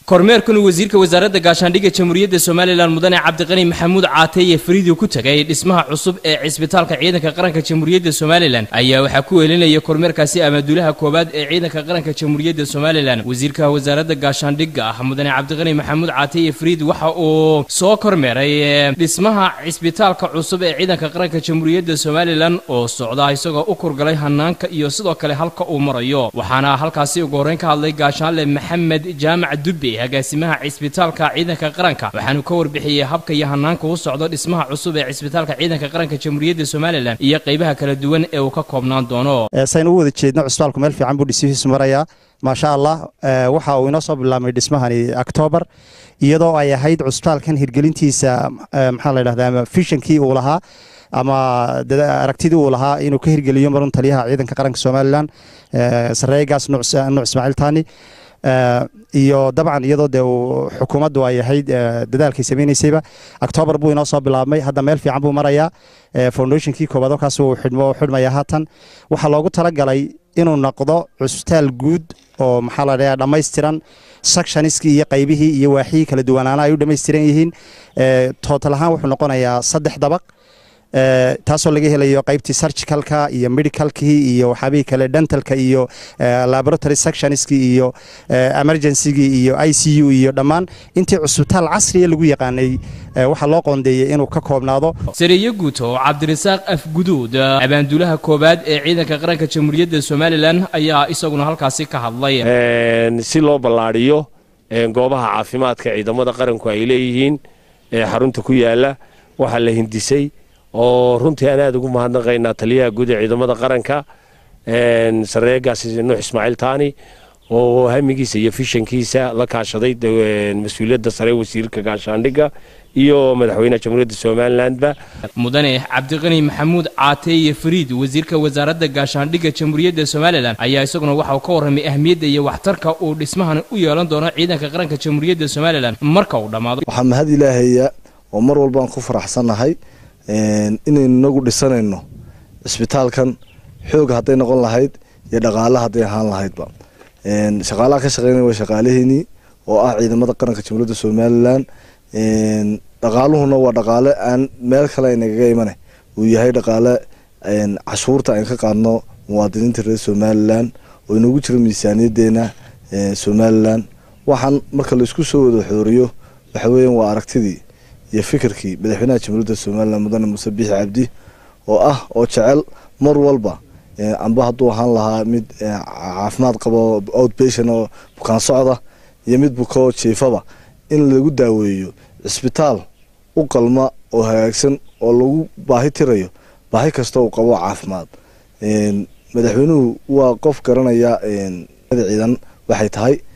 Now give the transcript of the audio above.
kormeerkan uu wasiirka wasaaradda gaashaandhigga jamhuuriyadda somalilan mudane cabdiqani maxamuud caateeye fariidu ku tegay dhismaha cusub ee cisbitaalka ciidanka qaranka jamhuuriyadda somalilan ayaa waxaa ku weelinaya kormeerkaasi amaduulaha koowaad ee ciidanka qaranka jamhuuriyadda somalilan wasiirka wasaaradda gaashaandhigga ah mudane cabdiqani maxamuud caateeye fariid waxa uu soo kormeeray dhismaha cisbitaalka cusub ee ciidanka qaranka jamhuuriyadda somalilan oo socda isagoo u kurgalay hanaanka iyo sidoo kale halka uu marayo waxaana halkaasi ugu horreyn ka hadlay gaashaanle maxamed jaamac dubbe agaasimaha cisbitaalka ciidanka qaranka waxaanu ka warbixiyey habka iyo hanaanka u socdo dhismaha cusub ee cisbitaalka ciidanka qaranka jamhuuriyadda somalilan iyo qaybaha kala duwan ee uu ka koobnaan doono saynu u wada jeedno cisbitaalku meel fiican buu dhismihiisu marayaa maasha allah waxa uu inoo soo bilaabmay dhismahani octoobar iyadoo ay ahayd cusbitaalkan hirgelintiisa maxaa la dhahdaa fishankii uu lahaa ama aragtidii uu lahaa inuu ka hirgeliyo marun taliyaha ciidanka qaranka somalilan sareegaas nuuc ismaaciil taani iyo dabcan iyadoo dee xukuumaddu ay ahayd dadaalkay samaynaysayba octoobar buu inoo soo bilaabmay hadda meel fiican buu marayaa foundationkii koobaad halkaas uu xidhmaya haatan waxaa loogu talagalay inuu noqdo cusbitaal guud oo maxaa la dhahaa dhammaystiran sectioniskii iyo qaybihii iyo waaxihii kala duwanaana ay u dhammaystiran yihiin tootal ahaan wuxuu noqonayaa saddex dabaq taasoo laga helayo qaybtii surgicalka iyo medicalkii iyo waxyaabihii kale dentalka iyo laboratory sectionskii iyo emergencygii iyo i c u iyo dhammaan intii cusbitaal casriya lagu yaqaanay waxaa loo qoondeeyey inuu ka koobnaado sareeye guuto cabdirasaaq afguduud abaanduulaha koowaad ee ciidanka qaranka jamhuuriyadda somalilan ayaa isaguna halkaasi ka hadlay si loo ballaadhiyo goobaha caafimaadka ciidamada qaranku ay leeyihiin ee xarunta ku yaala waxaa la hindisay oo runtii aan aada ugu mahadnaqaynaa taliyaha guud ee ciidamada qaranka sareegaas nuux ismaaciil taani oo hamigiisa iyo fishankiisa la kaashaday mas-uuliyadda sare wasiirka gaashaandhigga iyo madaxweynaha jamhuuriyadda somalilanba mudane cabdiqani maxamuud caateeye fariid wasiirka wasaaradda gaashaandhigga jamhuuriyadda somalilan ayaa isaguna waxa uu ka warramay ahmiyadda iyo waxtarka uu dhismahan u yeelan doono ciidanka qaranka jamhuuriyadda somalilan marka uu dhammaado waxaa mahad ilaahaya oo mar walbaan ku faraxsannahay inaynu inagu dhisanayno cisbitaalkan xooga hadday noqon lahayd iyo dhaqaale hadday ahaan lahaydba shaqaalaha ka shaqeynaya waa shaqaalaheenii oo ah ciidamada qaranka jamhuuriyadda somalilan dhaqaaluhuna waa dhaqaale aan meel kale aynagaga imane uu yahay dhaqaale cashuurta ayn ka qaadno muwaadiniinta reer somalilan oo inagu jiro miisaaniyadeena somalilan waxaan marka laisku soo wada xooriyo waxa weeyaan waa aragtidii iyo fikirkii madaxweynaha jamhuuriyadda somalilan mudane muuse biixi cabdi oo ah oo jecel mar walba amba hadduu ahaan lahaa mid caafimaad qabo outbation oo bukaan socda iyo mid bukoo jiifaba in lagu daaweeyo cisbitaal u qalma oo hagaagsan oo lagu baahi tirayo baahi kasta uu qabo caafimaad madaxweynuhu waa qof garanaya ciidan waxay tahay